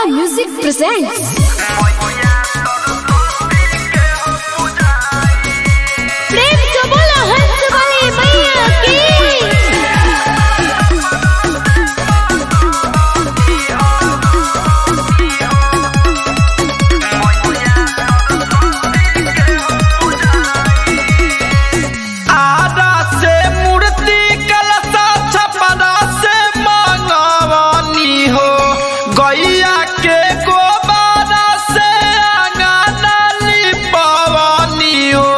Music presents. प्रेम से बोलो हंस वाली मैया की आरा से मूर्ति कलसा छपरा से मंगवनी हो गैया के गोबारा से अंगना लिपवनी हो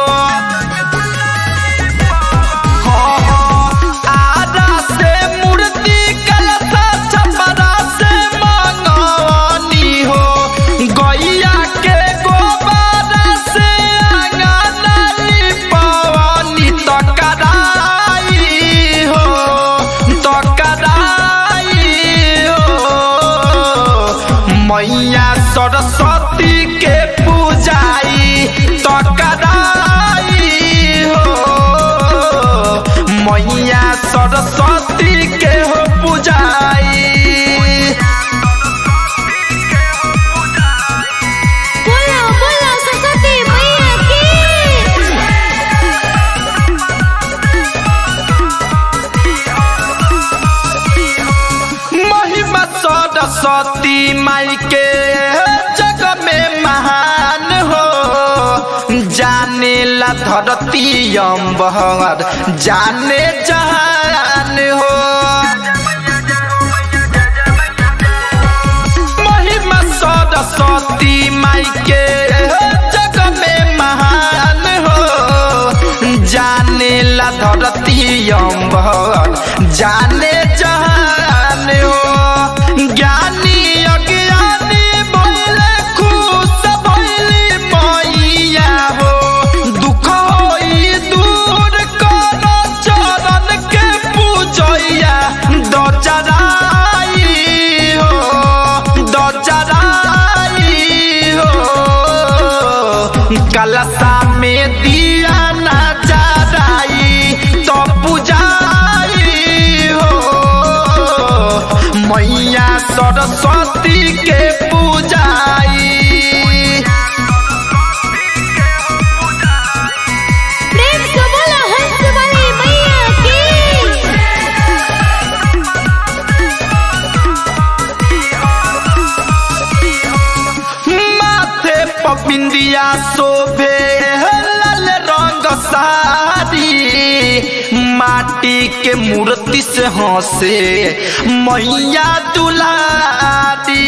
हाँ, हाँ, आरा से मूर्ति कलसा छपरा से मंगवनी हो गैया के गोबारा से अंगना लिपवनी तो कराई हो तो कराई हो मैया सरस्वती के पूजाई तो कराई हो मैया सरस्वती के हो पूजाई बोलो बोलो सरस्वती मैया की महिमा सरस्वती माई के जग में महान हो जाने ला धरती अम्बर जाने जहान हो महिमा सरस्वती माई के जग में महान हो जाने ला धरती अम्बर जाने जहान हो ज्ञानी अज्ञानी भइले खुश भइली मैया हो दुख होई दूर कर चरण के पूजैया दचराई हो दचराई हो कलसा में दिया ना जराई तो पुजारी हो मैया सरस्वती के पूजाई प्रेम से बोलो हंस वाली मैया की माथे पपिंदिया शोभे लाल रंग साड़ी माटी के मूर्ति से हंसे मैया दुलारी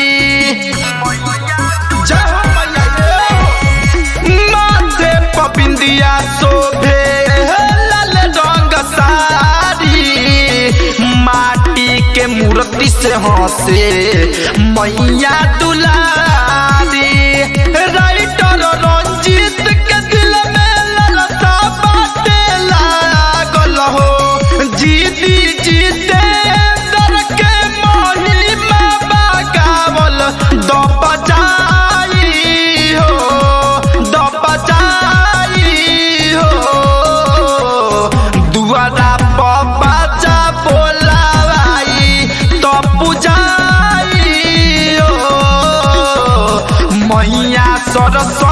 जय हो मैया रे। माथे पपिंदिया शोभे लाल रंग साड़ी माटी के मूर्ति से हंसे मैया दुलारी राइटर रंजीत के दिल में ललसा बाटे लागल हो जीती जीते दर के महिमा बगावल द बजाई हो द बजाई हो दुआरा पर बाजा बोलावाई तो पुजाई हो मैया सरस्वती